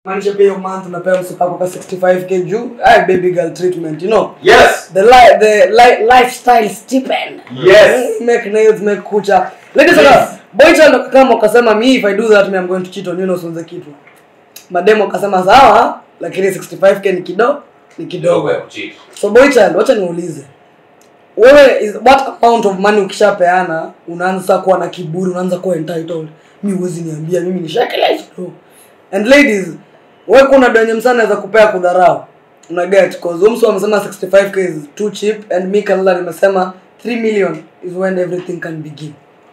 maanisha pia hiyo month unapewa msipako kwa 65k juu ay baby girl treatment you know Yes. the li the li lifestyle stipend Yes. make nails make kucha ladies and Yes. yes. boy child kama ukasema me if i do that me i'm going to cheat on you na usianze kitu mademo akasema sawa lakini 65k ni kidogo ni kidogo so boy child wacha niulize wewe is what amount of money ukishapeana unaanza kuwa na kiburi unaanza kuwa entitled mi huwezi niambia mimi nishakelea hizo and ladies wewe kuna donye msana anaweza kupea kudharau una get cause umso amesema 65k is too cheap and mi kalala nimesema 3 million is when everything can begin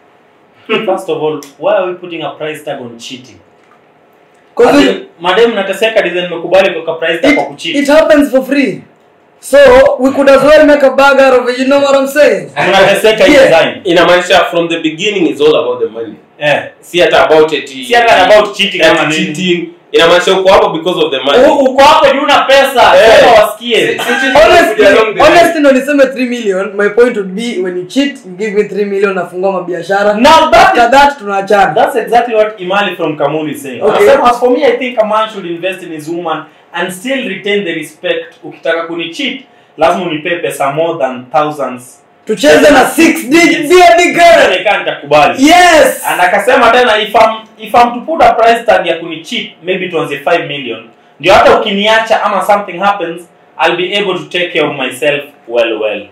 First of all, why are we putting a price tag on cheating? cause it, Ati, madem nateseka design nimekubali kuweka price tag kwa it, kucheat. it happens for free so we could as well make a bag out of it you know what i'm saying Mnateseka hii Yeah. design. inamaanisha from the beginning is all about the money Eh. si hata about it Si hata about cheating ati ama nini. cheating inamaanisha uko hapo because of the money U- Uko hapo juu una pesa, Eh. sema wasikie. honestly Along the line. honestly ndo niseme 3 million my point would be when you cheat you give me 3 million nafungua mabiashara Now that after that tunaachana That's exactly what Imali from Kamuli is saying. Okay. Anasema, as for me, I think a man should invest in his woman and still retain the respect. Ukitaka kunicheat, lazima unipe pesa more than thousands. tucheze na 6 digit baby girl Nikaa nitakubali. yes And akasema tena if I'm, if I'm to put a price tag ya kunicheat, maybe tuanze 5 million. Ndio hata ukiniacha ama something happens, I'll be able to take care of myself well well.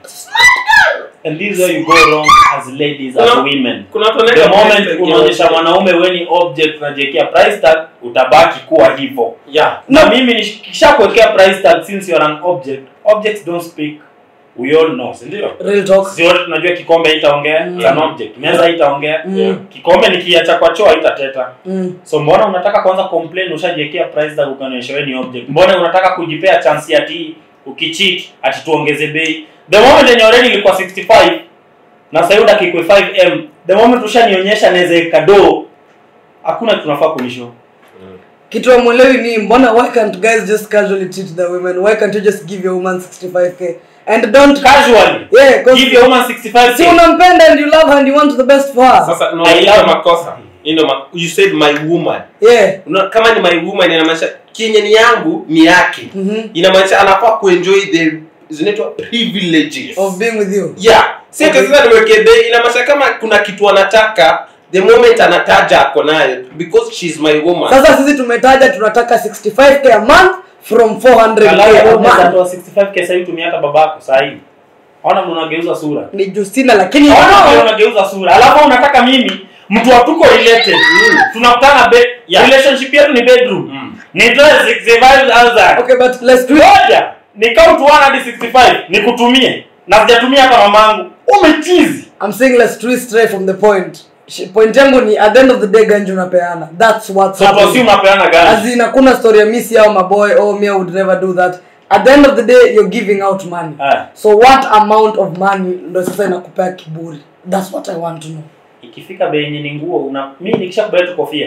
And this is where you go wrong as ladies, as Kuna- women. kuna watu the wanaweka moment price tag unaonyesha ya- mwanaume weni object unajiwekea price tag utabaki kuwa hivyo yeah na mimi nikishakuwekea price tag since you're an object objects don't speak we all know si ndio real talk sisi wote tunajua kikombe itaongea Mm. it's an object meza itaongea Mm. kikombe nikiacha kwa choo haitateta mm. so mbona unataka kwanza complain ushajiwekea price tag ukanionyesha wewe ni object mbona unataka kujipea chance ati ukicheat ati tuongeze bei the moment yenye already ilikuwa 65 na sasa hiyo dakika 5m the moment ushanionyesha naweza ikado hakuna tunafaa kunisho kitu amwelewi ni mbona why can't guys just casually treat the women why can't you just give your woman 65k and don't casually yeah cause give your woman 65 si unampenda and you love her and you want the best for her sasa no I hiyo love- makosa you know ma- you said my woman yeah Una, kama ni my woman inamaanisha kenye ni yangu ni yake Mhm. inamaanisha anafaa kuenjoy the zinaitwa privileges of being with you yeah si Okay. okay. sasa niweke bei inamaanisha kama kuna kitu anataka the moment anataja ako nayo because she's my woman sasa sisi tumetaja tunataka 65k a month from 400k a unaweza month toa 65k sasa hivi tumia hata babako sasa hivi ona vile unageuza sura ni Justina lakini ona vile unageuza sura alafu unataka mimi mtu hatuko related tunakutana bed Yeah. relationship yetu ni bedroom Mm. nitoe 65000 okay but let's do it ngoja nikau tuana hadi 65 nikutumie na sijatumia hata mamangu umechizi I'm saying let's twist straight from the point Sh- point yangu ni at the end of the day ganji unapeana that's what's so tuasi happening unapeana gani as in hakuna story ya misi au maboy oh me I would never do that at the end of the day you're giving out money Ah. so what amount of money ndo sasa inakupea kiburi that's what i want to know ikifika bei yenye ni nguo una mimi nikishakubali tu kofia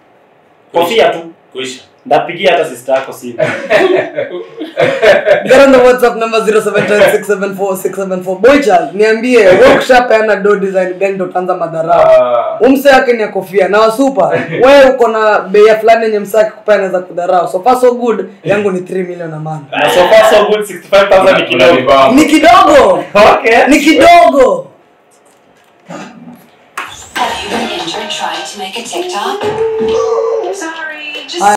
kofia tu kuisha ndapigia hata sister yako simu get on the whatsapp number 0710674674 boy child niambie wewe ukishapeana do design gani ndo utaanza madharau umse yake ni ya kofia na wasupa wewe uko na bei ya fulani yenye msaki kupea anaweza kudharau so far so good yangu ni 3 million a month na so far so good 65000 ni kidogo ni kidogo okay ni kidogo Have you been injured trying to make a TikTok? Sorry, just